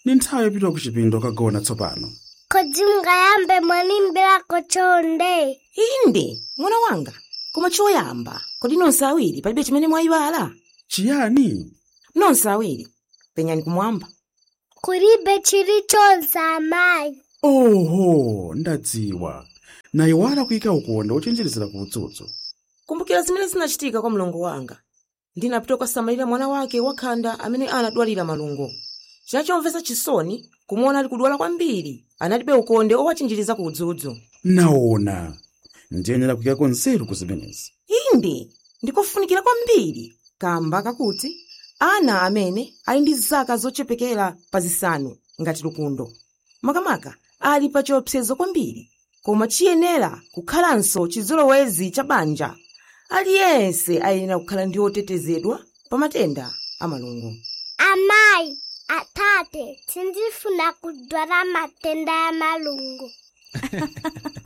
ni nthawi yopita ku chipinda kagona tsopano kodi mungayambe mwanimbirako chonde inde mwana wanga koma choyamba kodi nonse awiri palibe chimene mwayiwala chiyani nonse awiri penyani kumwamba kulibe chilichonse amayi oho ndadziwa nayiwala kuyika ukonde ochenjerezera ku udzudzu kumbukira zimene zinachitika kwa mlongo wanga ndinapita kukasamalira mwana wake wakhanda amene anadwalira malungo chinachomvetsa chisoni kumuona ali kudwala kwambiri analibe ukonde owachinjiriza ku udzudzu naona ndiyenera kuyikako nzeru ku zimenezi inde ndikofunikira kwambiri kamba kakuti ana amene ali ndi zaka zochepekera pa zisanu ngati lukundo makamaka ali pa chiopsezo kwambiri koma chiyenera kukhalanso chizolowezi cha banja aliyense ayenera kukhala ndi otetezedwa pa matenda a malungo amayi atate sindifuna kudwala matenda ya malungo